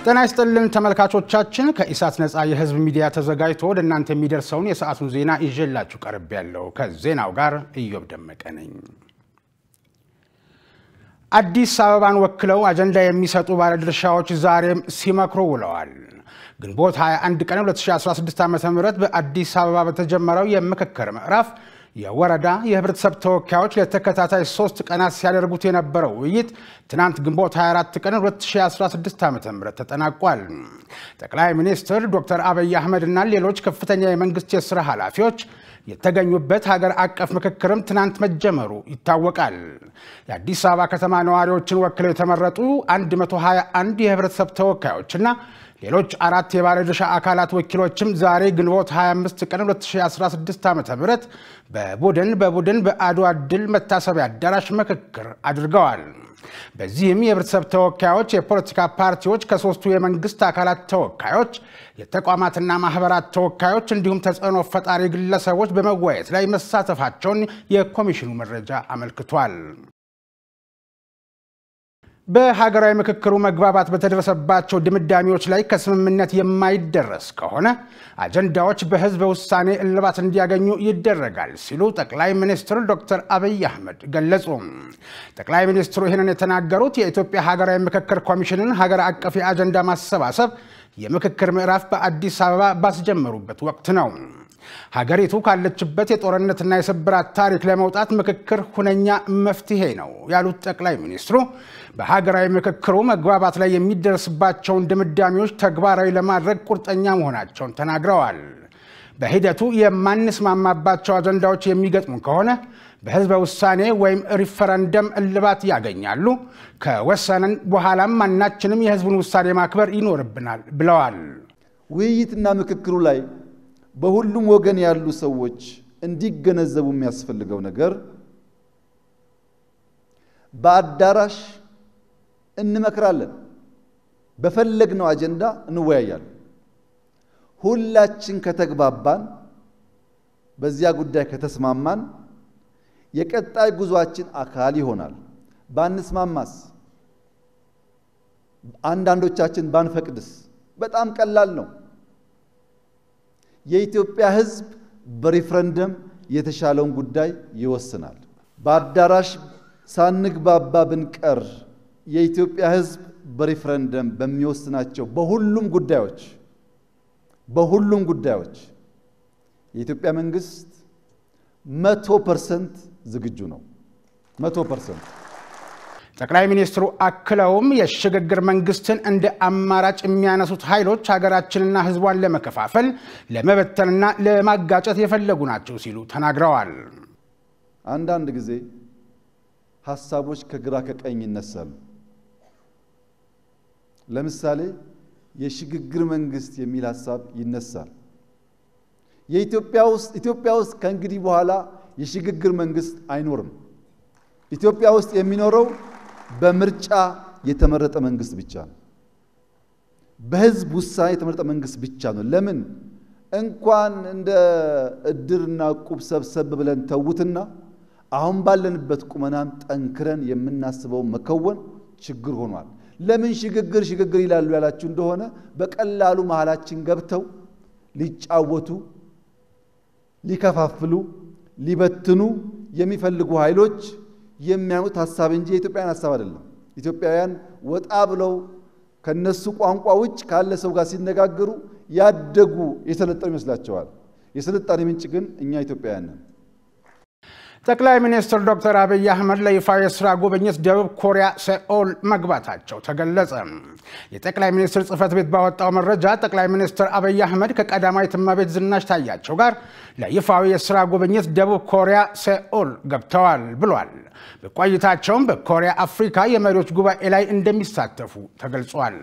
ጤና ይስጥልን ተመልካቾቻችን፣ ከኢሳት ነፃ የህዝብ ሚዲያ ተዘጋጅቶ ወደ እናንተ የሚደርሰውን የሰዓቱን ዜና ይዤላችሁ ቀርብ ያለው ከዜናው ጋር እዮብ ደመቀ ነኝ። አዲስ አበባን ወክለው አጀንዳ የሚሰጡ ባለድርሻዎች ዛሬም ሲመክሩ ውለዋል። ግንቦት 21 ቀን 2016 ዓ ም በአዲስ አበባ በተጀመረው የምክክር ምዕራፍ የወረዳ የህብረተሰብ ተወካዮች ለተከታታይ ሶስት ቀናት ሲያደርጉት የነበረው ውይይት ትናንት ግንቦት 24 ቀን 2016 ዓ ም ተጠናቋል። ጠቅላይ ሚኒስትር ዶክተር አብይ አህመድ እና ሌሎች ከፍተኛ የመንግስት የሥራ ኃላፊዎች የተገኙበት ሀገር አቀፍ ምክክርም ትናንት መጀመሩ ይታወቃል። የአዲስ አበባ ከተማ ነዋሪዎችን ወክለው የተመረጡ 121 የህብረተሰብ ተወካዮችና ሌሎች አራት የባለድርሻ አካላት ወኪሎችም ዛሬ ግንቦት 25 ቀን 2016 ዓ ም በቡድን በቡድን በአድዋ ድል መታሰቢያ አዳራሽ ምክክር አድርገዋል። በዚህም የህብረተሰብ ተወካዮች፣ የፖለቲካ ፓርቲዎች፣ ከሶስቱ የመንግስት አካላት ተወካዮች፣ የተቋማትና ማህበራት ተወካዮች እንዲሁም ተጽዕኖ ፈጣሪ ግለሰቦች በመወያየት ላይ መሳተፋቸውን የኮሚሽኑ መረጃ አመልክቷል። በሀገራዊ ምክክሩ መግባባት በተደረሰባቸው ድምዳሜዎች ላይ ከስምምነት የማይደረስ ከሆነ አጀንዳዎች በህዝበ ውሳኔ እልባት እንዲያገኙ ይደረጋል ሲሉ ጠቅላይ ሚኒስትር ዶክተር አብይ አህመድ ገለጹ። ጠቅላይ ሚኒስትሩ ይህንን የተናገሩት የኢትዮጵያ ሀገራዊ ምክክር ኮሚሽንን ሀገር አቀፍ የአጀንዳ ማሰባሰብ የምክክር ምዕራፍ በአዲስ አበባ ባስጀመሩበት ወቅት ነው። ሀገሪቱ ካለችበት የጦርነትና የስብራት ታሪክ ለመውጣት ምክክር ሁነኛ መፍትሄ ነው ያሉት ጠቅላይ ሚኒስትሩ በሀገራዊ ምክክሩ መግባባት ላይ የሚደርስባቸውን ድምዳሜዎች ተግባራዊ ለማድረግ ቁርጠኛ መሆናቸውን ተናግረዋል። በሂደቱ የማንስማማባቸው አጀንዳዎች የሚገጥሙ ከሆነ በህዝበ ውሳኔ ወይም ሪፈረንደም እልባት ያገኛሉ። ከወሰንን በኋላም ማናችንም የህዝቡን ውሳኔ ማክበር ይኖርብናል ብለዋል። ውይይትና ምክክሩ ላይ በሁሉም ወገን ያሉ ሰዎች እንዲገነዘቡ የሚያስፈልገው ነገር በአዳራሽ እንመክራለን፣ በፈለግነው አጀንዳ እንወያያለን። ሁላችን ከተግባባን፣ በዚያ ጉዳይ ከተስማማን የቀጣይ ጉዟችን አካል ይሆናል። ባንስማማስ፣ አንዳንዶቻችን ባንፈቅድስ? በጣም ቀላል ነው። የኢትዮጵያ ሕዝብ በሪፍረንደም የተሻለውን ጉዳይ ይወስናል። በአዳራሽ ሳንግባባ ብንቀር የኢትዮጵያ ሕዝብ በሪፍረንደም በሚወስናቸው በሁሉም ጉዳዮች በሁሉም ጉዳዮች የኢትዮጵያ መንግስት መቶ ፐርሰንት ዝግጁ ነው። መቶ ፐርሰንት። ጠቅላይ ሚኒስትሩ አክለውም የሽግግር መንግስትን እንደ አማራጭ የሚያነሱት ኃይሎች ሀገራችንና ህዝቧን ለመከፋፈል ለመበተንና ለማጋጨት የፈለጉ ናቸው ሲሉ ተናግረዋል። አንዳንድ ጊዜ ሀሳቦች ከግራ ከቀኝ ይነሳሉ። ለምሳሌ የሽግግር መንግስት የሚል ሀሳብ ይነሳል። የኢትዮጵያ ውስጥ ኢትዮጵያ ውስጥ ከእንግዲህ በኋላ የሽግግር መንግስት አይኖርም። ኢትዮጵያ ውስጥ የሚኖረው በምርጫ የተመረጠ መንግስት ብቻ ነው። በህዝብ ውሳኔ የተመረጠ መንግስት ብቻ ነው። ለምን እንኳን እንደ እድርና ቁብ ሰብሰብ ብለን ተዉትና አሁን ባለንበት ቁመናም ጠንክረን የምናስበው መከወን ችግር ሆኗል። ለምን ሽግግር ሽግግር ይላሉ ያላችሁ እንደሆነ በቀላሉ መሃላችን ገብተው ሊጫወቱ፣ ሊከፋፍሉ፣ ሊበትኑ የሚፈልጉ ኃይሎች የሚያኑት ሀሳብ እንጂ የኢትዮጵያውያን ሀሳብ አይደለም። ኢትዮጵያውያን ወጣ ብለው ከነሱ ቋንቋ ውጭ ካለ ሰው ጋር ሲነጋገሩ ያደጉ የሰለጠኑ ይመስላቸዋል። የስልጣኔ ምንጭ ግን እኛ ኢትዮጵያውያን ነን። ጠቅላይ ሚኒስትር ዶክተር አብይ አህመድ ለይፋ የስራ ጉብኝት ደቡብ ኮሪያ ሴኦል መግባታቸው ተገለጸ። የጠቅላይ ሚኒስትር ጽህፈት ቤት ባወጣው መረጃ ጠቅላይ ሚኒስትር አብይ አህመድ ከቀዳማዊት እመቤት ዝናሽ ታያቸው ጋር ለይፋዊ የስራ ጉብኝት ደቡብ ኮሪያ ሴኦል ገብተዋል ብሏል። በቆይታቸውም በኮሪያ አፍሪካ የመሪዎች ጉባኤ ላይ እንደሚሳተፉ ተገልጿል።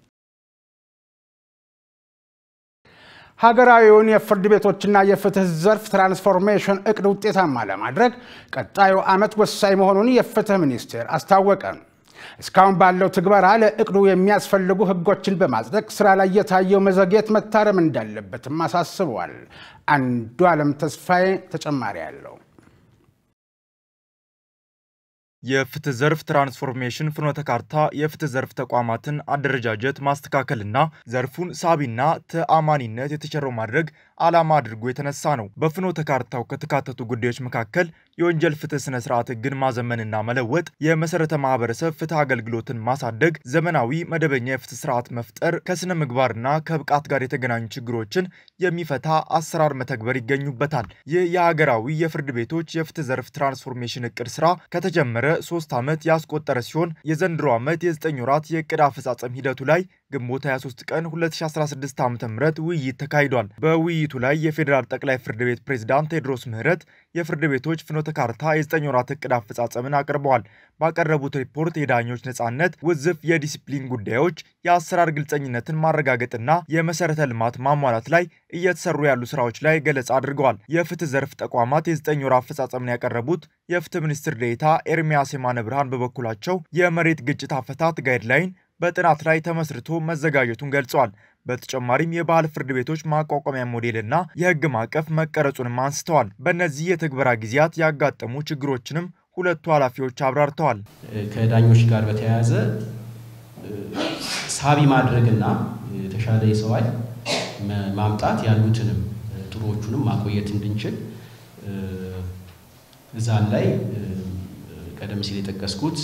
ሀገራዊውን የፍርድ ቤቶችና የፍትህ ዘርፍ ትራንስፎርሜሽን እቅድ ውጤታማ ለማድረግ ቀጣዩ ዓመት ወሳኝ መሆኑን የፍትህ ሚኒስቴር አስታወቀ። እስካሁን ባለው ትግበራ ለእቅዱ የሚያስፈልጉ ህጎችን በማጽደቅ ስራ ላይ የታየው መዘግየት መታረም እንዳለበትም አሳስበዋል። አንዱ ዓለም ተስፋዬ ተጨማሪ ያለው የፍትህ ዘርፍ ትራንስፎርሜሽን ፍኖተ ካርታ የፍትህ ዘርፍ ተቋማትን አደረጃጀት ማስተካከልና ዘርፉን ሳቢና ተአማኒነት የተቸረው ማድረግ ዓላማ አድርጎ የተነሳ ነው። በፍኖተ ካርታው ከተካተቱ ጉዳዮች መካከል የወንጀል ፍትህ ስነ ስርዓት ህግን ማዘመንና መለወጥ፣ የመሰረተ ማህበረሰብ ፍትህ አገልግሎትን ማሳደግ፣ ዘመናዊ መደበኛ የፍትህ ስርዓት መፍጠር፣ ከስነ ምግባርና ከብቃት ጋር የተገናኙ ችግሮችን የሚፈታ አሰራር መተግበር ይገኙበታል። ይህ የሀገራዊ የፍርድ ቤቶች የፍትህ ዘርፍ ትራንስፎርሜሽን እቅድ ስራ ከተጀመረ ሶስት ዓመት ያስቆጠረ ሲሆን የዘንድሮ ዓመት የዘጠኝ ወራት የእቅድ አፈጻጸም ሂደቱ ላይ ግንቦት 23 ቀን 2016 ዓ ም ውይይት ተካሂዷል። በውይይቱ ላይ የፌዴራል ጠቅላይ ፍርድ ቤት ፕሬዝዳንት ቴዎድሮስ ምህረት የፍርድ ቤቶች ፍኖተ ካርታ የዘጠኝ ወራት እቅድ አፈጻጸምን አቅርበዋል። ባቀረቡት ሪፖርት የዳኞች ነጻነት፣ ውዝፍ የዲሲፕሊን ጉዳዮች፣ የአሰራር ግልጸኝነትን ማረጋገጥና የመሰረተ ልማት ማሟላት ላይ እየተሰሩ ያሉ ስራዎች ላይ ገለጻ አድርገዋል። የፍትህ ዘርፍ ተቋማት የዘጠኝ ወር አፈጻጸምን ያቀረቡት የፍትህ ሚኒስትር ዴኤታ ኤርሚያስ የማነ ብርሃን በበኩላቸው የመሬት ግጭት አፈታት ጋይድላይን በጥናት ላይ ተመስርቶ መዘጋጀቱን ገልጸዋል። በተጨማሪም የባህል ፍርድ ቤቶች ማቋቋሚያ ሞዴልና የህግ ማዕቀፍ መቀረጹንም አንስተዋል። በእነዚህ የትግበራ ጊዜያት ያጋጠሙ ችግሮችንም ሁለቱ ኃላፊዎች አብራርተዋል። ከዳኞች ጋር በተያያዘ ሳቢ ማድረግና የተሻለ የሰው ኃይል ማምጣት ያሉትንም ጥሩዎቹንም ማቆየት እንድንችል እዛን ላይ ቀደም ሲል የጠቀስኩት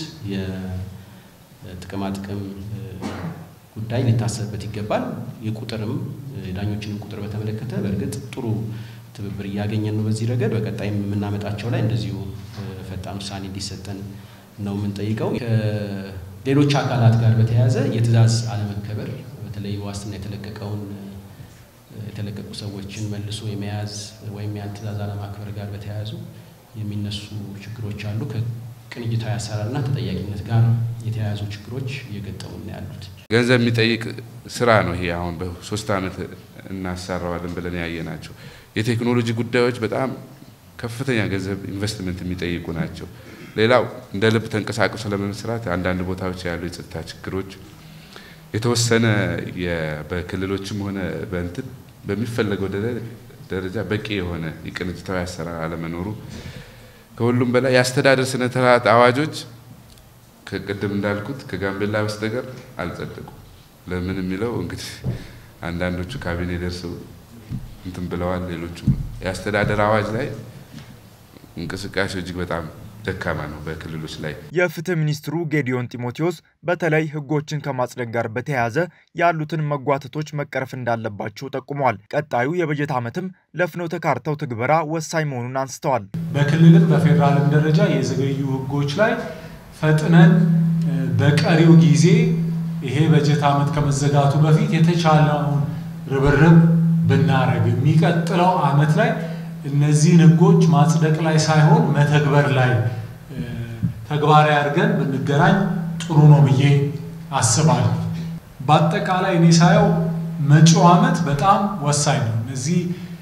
የጥቅማጥቅም ጉዳይ ሊታሰብበት ይገባል። የቁጥርም የዳኞችንም ቁጥር በተመለከተ በእርግጥ ጥሩ ትብብር እያገኘን ነው። በዚህ ረገድ በቀጣይም የምናመጣቸው ላይ እንደዚሁ ፈጣን ውሳኔ እንዲሰጠን ነው የምንጠይቀው። ከሌሎች አካላት ጋር በተያያዘ የትዕዛዝ አለመከበር በተለይ ዋስትና የተለቀቀውን የተለቀቁ ሰዎችን መልሶ የመያዝ ወይም ያን ትዕዛዝ አለማክበር ጋር በተያያዙ የሚነሱ ችግሮች አሉ። ከቅንጅታዊ አሰራርና ተጠያቂነት ጋር የተያያዙ ችግሮች እየገጠሙ ነው ያሉት። ገንዘብ የሚጠይቅ ስራ ነው ይሄ። አሁን በሶስት ዓመት እናሰራዋለን ብለን ያየ ናቸው። የቴክኖሎጂ ጉዳዮች በጣም ከፍተኛ ገንዘብ ኢንቨስትመንት የሚጠይቁ ናቸው። ሌላው እንደ ልብ ተንቀሳቅሶ ለመስራት አንዳንድ ቦታዎች ያሉ የጸጥታ ችግሮች የተወሰነ በክልሎችም ሆነ በእንትን በሚፈለገው ደረጃ በቂ የሆነ የቅንጅታዊ አሰራር አለመኖሩ፣ ከሁሉም በላይ የአስተዳደር ስነ ስርዓት አዋጆች ከቅድም እንዳልኩት ከጋምቤላ በስተቀር አልጸደቁም። ለምን የሚለው እንግዲህ አንዳንዶቹ ካቢኔ ደርሰው እንትን ብለዋል። ሌሎቹም የአስተዳደር አዋጅ ላይ እንቅስቃሴው እጅግ በጣም ደካማ ነው በክልሎች ላይ። የፍትህ ሚኒስትሩ ጌዲዮን ጢሞቴዎስ በተለይ ህጎችን ከማጽደቅ ጋር በተያያዘ ያሉትን መጓተቶች መቀረፍ እንዳለባቸው ጠቁመዋል። ቀጣዩ የበጀት ዓመትም ለፍኖተ ካርታው ትግበራ ወሳኝ መሆኑን አንስተዋል። በክልልም በፌዴራልም ደረጃ የዘገዩ ህጎች ላይ ፈጥነን በቀሪው ጊዜ ይሄ በጀት ዓመት ከመዘጋቱ በፊት የተቻለውን ርብርብ ብናረግ የሚቀጥለው ዓመት ላይ እነዚህን ህጎች ማጽደቅ ላይ ሳይሆን መተግበር ላይ ተግባራዊ አድርገን ብንገናኝ ጥሩ ነው ብዬ አስባለሁ። በአጠቃላይ እኔ ሳየው መጪው ዓመት በጣም ወሳኝ ነው። እነዚህ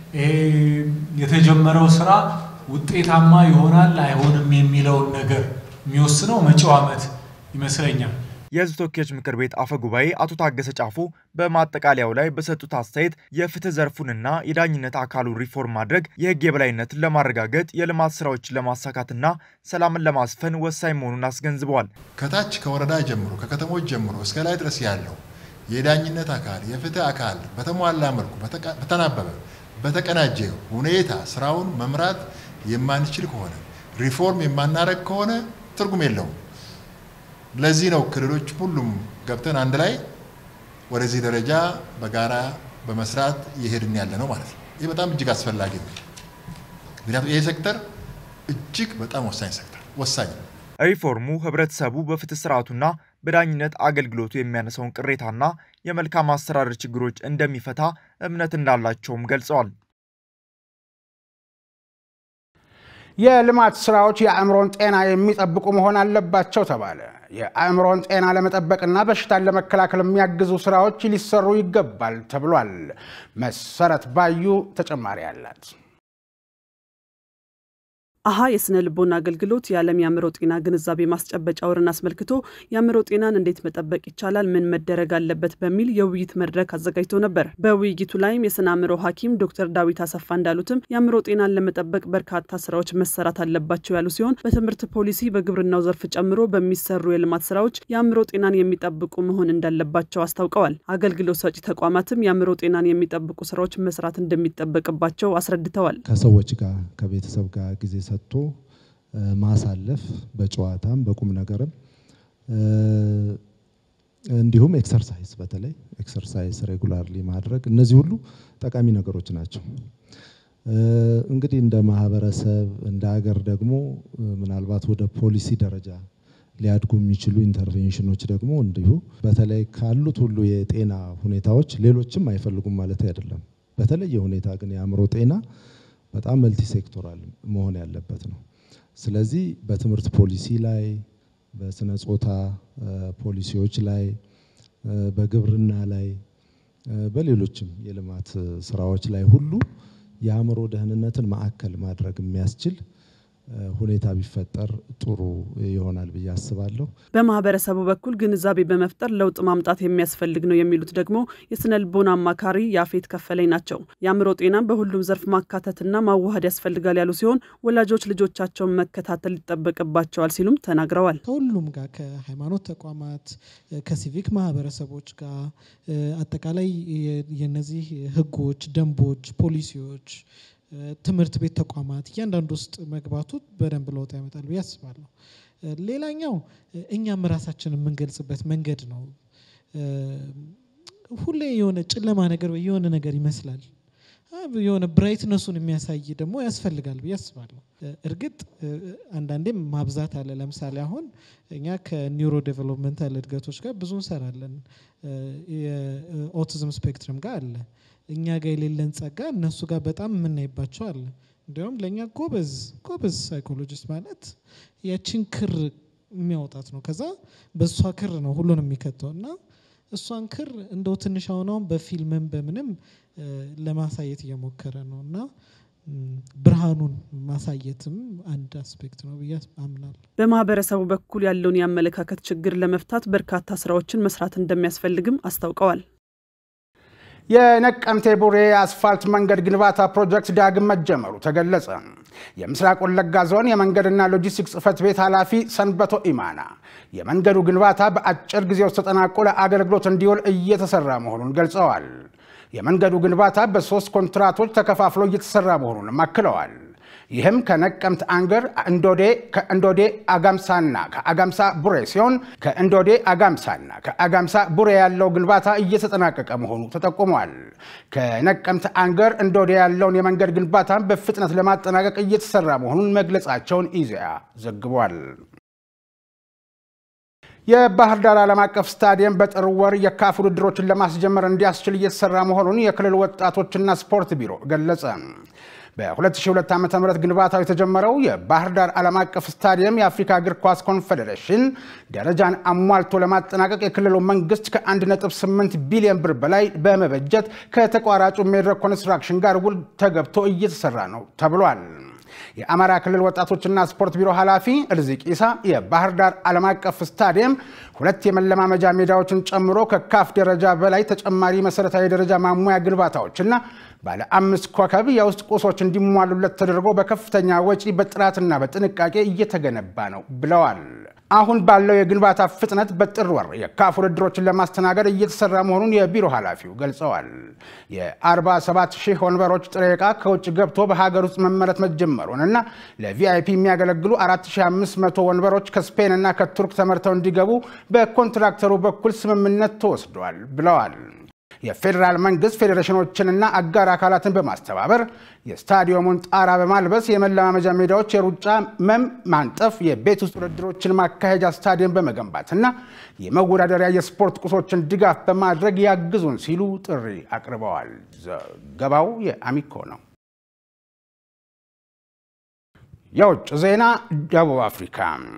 የተጀመረው ስራ ውጤታማ ይሆናል አይሆንም የሚለውን ነገር የሚወስነው መጪው ዓመት ይመስለኛል። የህዝብ ተወካዮች ምክር ቤት አፈ ጉባኤ አቶ ታገሰ ጫፎ በማጠቃለያው ላይ በሰጡት አስተያየት የፍትህ ዘርፉንና የዳኝነት አካሉን ሪፎርም ማድረግ የህግ የበላይነትን ለማረጋገጥ የልማት ስራዎችን ለማሳካትና ሰላምን ለማስፈን ወሳኝ መሆኑን አስገንዝበዋል። ከታች ከወረዳ ጀምሮ ከከተሞች ጀምሮ እስከ ላይ ድረስ ያለው የዳኝነት አካል የፍትህ አካል በተሟላ መልኩ በተናበበ በተቀናጀ ሁኔታ ስራውን መምራት የማንችል ከሆነ ሪፎርም የማናረግ ከሆነ ትርጉም የለውም። ለዚህ ነው ክልሎች ሁሉም ገብተን አንድ ላይ ወደዚህ ደረጃ በጋራ በመስራት እየሄድን ያለ ነው ማለት ነው። ይህ በጣም እጅግ አስፈላጊ ነው። ምክንያቱም ይህ ሴክተር እጅግ በጣም ወሳኝ ሴክተር ወሳኝ ነው። ሪፎርሙ ህብረተሰቡ በፍትህ ስርዓቱና በዳኝነት አገልግሎቱ የሚያነሳውን ቅሬታና የመልካም አስተዳደር ችግሮች እንደሚፈታ እምነት እንዳላቸውም ገልጸዋል። የልማት ስራዎች የአእምሮን ጤና የሚጠብቁ መሆን አለባቸው ተባለ። የአእምሮን ጤና ለመጠበቅና በሽታን ለመከላከል የሚያግዙ ስራዎች ሊሰሩ ይገባል ተብሏል። መሰረት ባዩ ተጨማሪ አላት። አሀ የስነ ልቦና አገልግሎት የዓለም የአእምሮ ጤና ግንዛቤ ማስጨበጫ ወርን አስመልክቶ የአእምሮ ጤናን እንዴት መጠበቅ ይቻላል፣ ምን መደረግ አለበት በሚል የውይይት መድረክ አዘጋጅቶ ነበር። በውይይቱ ላይም የስነ አእምሮ ሐኪም ዶክተር ዳዊት አሰፋ እንዳሉትም የአእምሮ ጤናን ለመጠበቅ በርካታ ስራዎች መሰራት አለባቸው ያሉ ሲሆን በትምህርት ፖሊሲ፣ በግብርናው ዘርፍ ጨምሮ በሚሰሩ የልማት ስራዎች የአእምሮ ጤናን የሚጠብቁ መሆን እንዳለባቸው አስታውቀዋል። አገልግሎት ሰጪ ተቋማትም የአእምሮ ጤናን የሚጠብቁ ስራዎች መስራት እንደሚጠበቅባቸው አስረድተዋል። ከሰዎች ጋር ከቤተሰብ ጋር ጊዜ ሰጥቶ ማሳለፍ በጨዋታም በቁም ነገርም እንዲሁም ኤክሰርሳይዝ በተለይ ኤክሰርሳይዝ ሬጉላርሊ ማድረግ እነዚህ ሁሉ ጠቃሚ ነገሮች ናቸው። እንግዲህ እንደ ማህበረሰብ እንደ ሀገር ደግሞ ምናልባት ወደ ፖሊሲ ደረጃ ሊያድጉ የሚችሉ ኢንተርቬንሽኖች ደግሞ እንዲሁ በተለይ ካሉት ሁሉ የጤና ሁኔታዎች ሌሎችም አይፈልጉም ማለት አይደለም። በተለየ ሁኔታ ግን የአእምሮ ጤና በጣም መልቲ ሴክቶራል መሆን ያለበት ነው። ስለዚህ በትምህርት ፖሊሲ ላይ፣ በስነ ጾታ ፖሊሲዎች ላይ፣ በግብርና ላይ፣ በሌሎችም የልማት ስራዎች ላይ ሁሉ የአእምሮ ደህንነትን ማዕከል ማድረግ የሚያስችል ሁኔታ ቢፈጠር ጥሩ ይሆናል ብዬ አስባለሁ። በማህበረሰቡ በኩል ግንዛቤ በመፍጠር ለውጥ ማምጣት የሚያስፈልግ ነው የሚሉት ደግሞ የስነ ልቦና አማካሪ ያፌት ከፈለኝ ናቸው። የአእምሮ ጤናን በሁሉም ዘርፍ ማካተትና ማዋሃድ ያስፈልጋል ያሉ ሲሆን ወላጆች ልጆቻቸውን መከታተል ይጠበቅባቸዋል ሲሉም ተናግረዋል። ከሁሉም ጋር ከሃይማኖት ተቋማት፣ ከሲቪክ ማህበረሰቦች ጋር አጠቃላይ የነዚህ ህጎች፣ ደንቦች፣ ፖሊሲዎች ትምህርት ቤት ተቋማት እያንዳንዱ ውስጥ መግባቱ በደንብ ለውጥ ያመጣል ብዬ አስባለሁ። ሌላኛው እኛም ራሳችን የምንገልጽበት መንገድ ነው። ሁሌ የሆነ ጨለማ ነገር ወይ የሆነ ነገር ይመስላል የሆነ ብራይትነሱን የሚያሳይ ደግሞ ያስፈልጋል ብዬ አስባለሁ። እርግጥ አንዳንዴም ማብዛት አለ። ለምሳሌ አሁን እኛ ከኒውሮ ዴቨሎፕመንታል እድገቶች ጋር ብዙ እንሰራለን። የኦቲዝም ስፔክትረም ጋር አለ። እኛ ጋር የሌለን ጸጋ እነሱ ጋር በጣም የምናይባቸው አለ። እንዲያውም ለእኛ ጎበዝ ጎበዝ ሳይኮሎጂስት ማለት ያችን ክር የሚያወጣት ነው። ከዛ በእሷ ክር ነው ሁሉንም የሚከተው እና እሷን ክር እንደው ትንሽ አሁን በፊልምም በምንም ለማሳየት እየሞከረ ነው እና ብርሃኑን ማሳየትም አንድ አስፔክት ነው ብዬ አምናለሁ። በማህበረሰቡ በኩል ያለውን የአመለካከት ችግር ለመፍታት በርካታ ስራዎችን መስራት እንደሚያስፈልግም አስታውቀዋል። የነቀምቴ ቡሬ የአስፋልት መንገድ ግንባታ ፕሮጀክት ዳግም መጀመሩ ተገለጸ። የምስራቅ ወለጋ ዞን የመንገድና ሎጂስቲክስ ጽሕፈት ቤት ኃላፊ ሰንበቶ ኢማና የመንገዱ ግንባታ በአጭር ጊዜ ውስጥ ተጠናቆ ለአገልግሎት እንዲውል እየተሰራ መሆኑን ገልጸዋል። የመንገዱ ግንባታ በሶስት ኮንትራቶች ተከፋፍሎ እየተሰራ መሆኑንም አክለዋል። ይህም ከነቀምት አንገር እንዶዴ ከእንዶዴ አጋምሳና ከአጋምሳ ቡሬ ሲሆን ከእንዶዴ አጋምሳና ከአጋምሳ ቡሬ ያለው ግንባታ እየተጠናቀቀ መሆኑ ተጠቁሟል። ከነቀምት አንገር እንዶዴ ያለውን የመንገድ ግንባታ በፍጥነት ለማጠናቀቅ እየተሰራ መሆኑን መግለጻቸውን ኢዜአ ዘግቧል። የባህር ዳር ዓለም አቀፍ ስታዲየም በጥር ወር የካፍ ውድድሮችን ለማስጀመር እንዲያስችል እየተሰራ መሆኑን የክልል ወጣቶችና ስፖርት ቢሮ ገለጸ። በ2002 ዓ ም ግንባታው የተጀመረው የባህር ዳር ዓለም አቀፍ ስታዲየም የአፍሪካ እግር ኳስ ኮንፌዴሬሽን ደረጃን አሟልቶ ለማጠናቀቅ የክልሉ መንግስት ከ1.8 ቢሊዮን ብር በላይ በመበጀት ከተቋራጩ ሜድሮክ ኮንስትራክሽን ጋር ውል ተገብቶ እየተሰራ ነው ተብሏል። የአማራ ክልል ወጣቶችና ስፖርት ቢሮ ኃላፊ እርዚቅ ኢሳ የባህር ዳር ዓለም አቀፍ ስታዲየም ሁለት የመለማመጃ ሜዳዎችን ጨምሮ ከካፍ ደረጃ በላይ ተጨማሪ መሰረታዊ ደረጃ ማሟያ ግንባታዎችና ባለ አምስት ኮከብ የውስጥ ቁሶች እንዲሟሉለት ተደርጎ በከፍተኛ ወጪ በጥራትና በጥንቃቄ እየተገነባ ነው ብለዋል። አሁን ባለው የግንባታ ፍጥነት በጥር ወር የካፍ ውድድሮችን ለማስተናገድ እየተሰራ መሆኑን የቢሮ ኃላፊው ገልጸዋል። የ47 ሺህ ወንበሮች ጥሬ ዕቃ ከውጭ ገብቶ በሀገር ውስጥ መመረት መጀመሩን እና ለቪአይፒ የሚያገለግሉ 4500 ወንበሮች ከስፔን እና ከቱርክ ተመርተው እንዲገቡ በኮንትራክተሩ በኩል ስምምነት ተወስዷል ብለዋል። የፌዴራል መንግስት ፌዴሬሽኖችንና አጋር አካላትን በማስተባበር የስታዲየሙን ጣራ በማልበስ የመለማመጃ ሜዳዎች፣ የሩጫ መም ማንጠፍ፣ የቤት ውስጥ ውድድሮችን ማካሄጃ ስታዲየም በመገንባትና የመወዳደሪያ የስፖርት ቁሶችን ድጋፍ በማድረግ ያግዙን ሲሉ ጥሪ አቅርበዋል። ዘገባው የአሚኮ ነው። የውጭ ዜና ደቡብ አፍሪካ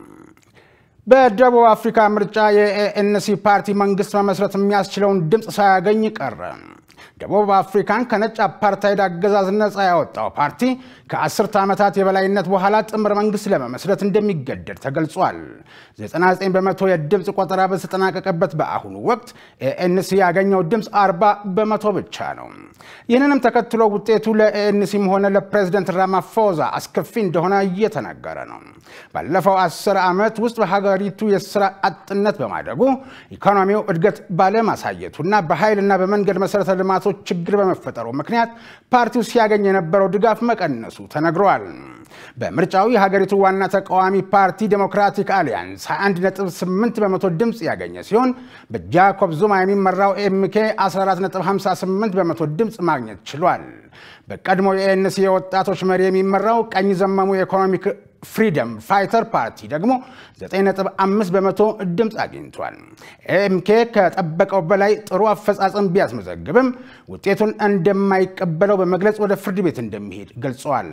በደቡብ አፍሪካ ምርጫ የኤኤንሲ ፓርቲ መንግስት መመስረት የሚያስችለውን ድምፅ ሳያገኝ ቀረ። ደቡብ አፍሪካን ከነጭ አፓርታይድ አገዛዝ ነፃ ያወጣው ፓርቲ ከአስርተ ዓመታት የበላይነት በኋላ ጥምር መንግስት ለመመስረት እንደሚገደድ ተገልጿል። 99 በመቶ የድምፅ ቆጠራ በተጠናቀቀበት በአሁኑ ወቅት ኤኤንሲ ያገኘው ድምፅ 40 በመቶ ብቻ ነው። ይህንንም ተከትሎ ውጤቱ ለኤኤንሲም ሆነ ለፕሬዝደንት ራማፎዛ አስከፊ እንደሆነ እየተነገረ ነው። ባለፈው አስር ዓመት ውስጥ በሀገሪቱ የስራ አጥነት በማደጉ ኢኮኖሚው እድገት ባለማሳየቱና በኃይልና በመንገድ መሰረተ ልማቶች ችግር በመፈጠሩ ምክንያት ፓርቲው ሲያገኝ የነበረው ድጋፍ መቀነሱ ተነግሯል። በምርጫው የሀገሪቱ ዋና ተቃዋሚ ፓርቲ ዴሞክራቲክ አሊያንስ 21.8 በመቶ ድምፅ ያገኘ ሲሆን በጃኮብ ዙማ የሚመራው ኤምኬ 14.58 በመቶ ድምፅ ማግኘት ችሏል። በቀድሞ የኤንሲ የወጣቶች መሪ የሚመራው ቀኝ ዘመሙ የኢኮኖሚክ ፍሪደም ፋይተር ፓርቲ ደግሞ 9.5 በመቶ ድምፅ አግኝቷል። ኤምኬ ከጠበቀው በላይ ጥሩ አፈጻጸም ቢያስመዘግብም ውጤቱን እንደማይቀበለው በመግለጽ ወደ ፍርድ ቤት እንደሚሄድ ገልጸዋል።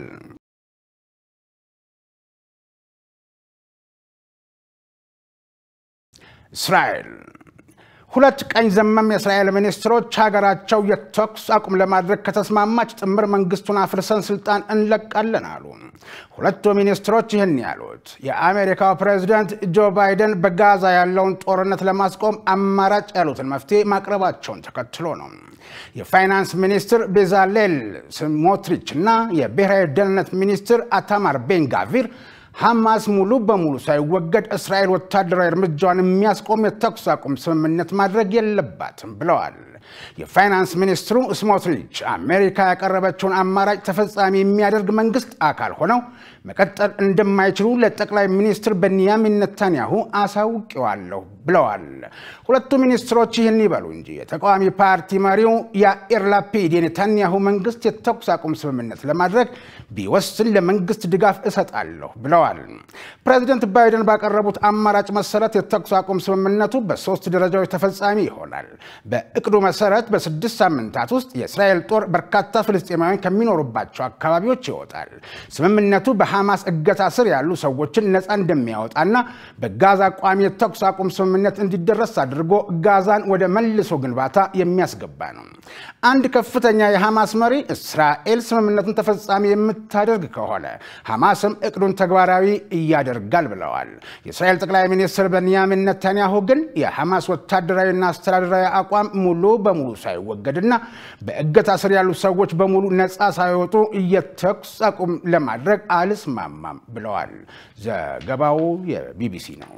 እስራኤል ሁለት ቀኝ ዘመም የእስራኤል ሚኒስትሮች ሀገራቸው የተኩስ አቁም ለማድረግ ከተስማማች ጥምር መንግስቱን አፍርሰን ስልጣን እንለቃለን አሉ። ሁለቱ ሚኒስትሮች ይህን ያሉት የአሜሪካው ፕሬዚደንት ጆ ባይደን በጋዛ ያለውን ጦርነት ለማስቆም አማራጭ ያሉትን መፍትሄ ማቅረባቸውን ተከትሎ ነው። የፋይናንስ ሚኒስትር ቤዛሌል ስሞትሪች እና የብሔራዊ ደህንነት ሚኒስትር አታማር ቤንጋቪር ሐማስ ሙሉ በሙሉ ሳይወገድ እስራኤል ወታደራዊ እርምጃዋን የሚያስቆም የተኩስ አቁም ስምምነት ማድረግ የለባትም ብለዋል። የፋይናንስ ሚኒስትሩ ስሞትሪች አሜሪካ ያቀረበችውን አማራጭ ተፈጻሚ የሚያደርግ መንግስት አካል ሆነው መቀጠል እንደማይችሉ ለጠቅላይ ሚኒስትር ቤንያሚን ነታንያሁ አሳውቀዋለሁ ብለዋል። ሁለቱ ሚኒስትሮች ይህን ይበሉ እንጂ የተቃዋሚ ፓርቲ መሪው ያኢር ላፒድ የኔታንያሁ መንግስት የተኩስ አቁም ስምምነት ለማድረግ ቢወስን ለመንግስት ድጋፍ እሰጣለሁ ብለዋል። ፕሬዚደንት ባይደን ባቀረቡት አማራጭ መሰረት የተኩስ አቁም ስምምነቱ በሶስት ደረጃዎች ተፈጻሚ ይሆናል። በእቅዱ መሰረት በስድስት ሳምንታት ውስጥ የእስራኤል ጦር በርካታ ፍልስጤማውያን ከሚኖሩባቸው አካባቢዎች ይወጣል። ስምምነቱ በሐማስ እገታ ስር ያሉ ሰዎችን ነፃ እንደሚያወጣና በጋዛ ቋሚ የተኩስ አቁም ስምምነት እንዲደረስ አድርጎ ጋዛን ወደ መልሶ ግንባታ የሚያስገባ ነው። አንድ ከፍተኛ የሐማስ መሪ እስራኤል ስምምነቱን ተፈጻሚ የምታደርግ ከሆነ ሐማስም እቅዱን ተግባራዊ እያደርጋል ብለዋል። የእስራኤል ጠቅላይ ሚኒስትር ቤንያሚን ነታንያሁ ግን የሐማስ ወታደራዊና አስተዳደራዊ አቋም ሙሉ በሙሉ ሳይወገድና በእገታ ስር ያሉ ሰዎች በሙሉ ነፃ ሳይወጡ የተኩስ አቁም ለማድረግ አልስማማም ብለዋል። ዘገባው የቢቢሲ ነው።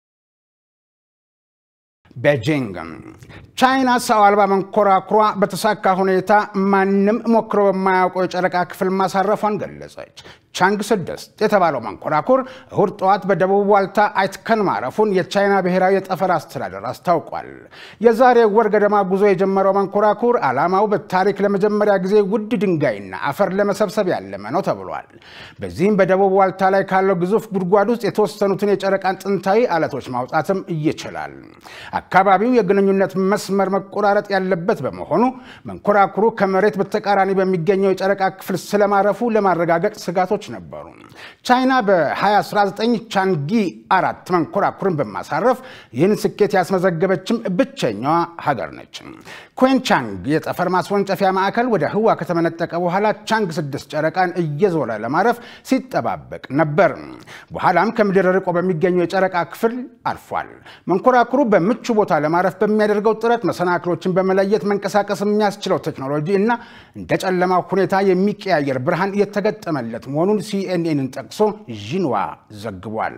ቤጂንግ ቻይና ሰው አልባ መንኮራኩሯ በተሳካ ሁኔታ ማንም ሞክሮ በማያውቀው የጨረቃ ክፍል ማሳረፏን ገለጸች። ቻንግ ስድስት የተባለው መንኮራኩር እሁድ ጠዋት በደቡብ ዋልታ አይትከን ማረፉን የቻይና ብሔራዊ የጠፈር አስተዳደር አስታውቋል። የዛሬ ወር ገደማ ጉዞ የጀመረው መንኮራኩር ዓላማው በታሪክ ለመጀመሪያ ጊዜ ውድ ድንጋይና አፈር ለመሰብሰብ ያለመ ነው ተብሏል። በዚህም በደቡብ ዋልታ ላይ ካለው ግዙፍ ጉድጓድ ውስጥ የተወሰኑትን የጨረቃን ጥንታዊ አለቶች ማውጣትም ይችላል። አካባቢው የግንኙነት መስመር መቆራረጥ ያለበት በመሆኑ መንኮራኩሩ ከመሬት በተቃራኒ በሚገኘው የጨረቃ ክፍል ስለማረፉ ለማረጋገጥ ስጋቶች ነበሩ። ቻይና በ2019 ቻንጊ አራት መንኮራኩርን በማሳረፍ ይህን ስኬት ያስመዘገበችም ብቸኛዋ ሀገር ነች። ኩዌንቻንግ የጠፈር ማስወንጨፊያ ማዕከል ወደ ህዋ ከተመነጠቀ በኋላ ቻንግ ስድስት ጨረቃን እየዞረ ለማረፍ ሲጠባበቅ ነበር። በኋላም ከምድር ርቆ በሚገኘው የጨረቃ ክፍል አርፏል። መንኮራኩሩ በምቹ ቦታ ለማረፍ በሚያደርገው ጥረት መሰናክሎችን በመለየት መንቀሳቀስ የሚያስችለው ቴክኖሎጂ እና እንደ ጨለማ ሁኔታ የሚቀያየር ብርሃን የተገጠመለት መሆኑን ሲኤንኤንን ጠቅሶ ዢንዋ ዘግቧል።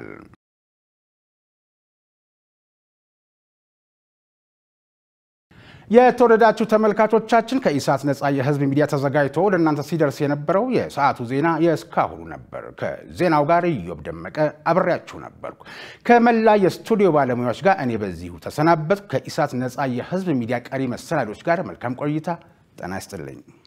የተወደዳችሁ ተመልካቾቻችን ከኢሳት ነፃ የህዝብ ሚዲያ ተዘጋጅቶ ወደ እናንተ ሲደርስ የነበረው የሰዓቱ ዜና የእስካሁኑ ነበር። ከዜናው ጋር ኢዮብ ደመቀ አብሬያችሁ ነበርኩ። ከመላ የስቱዲዮ ባለሙያዎች ጋር እኔ በዚሁ ተሰናበትኩ። ከኢሳት ነፃ የህዝብ ሚዲያ ቀሪ መሰናዶች ጋር መልካም ቆይታ። ጤና ይስጥልኝ።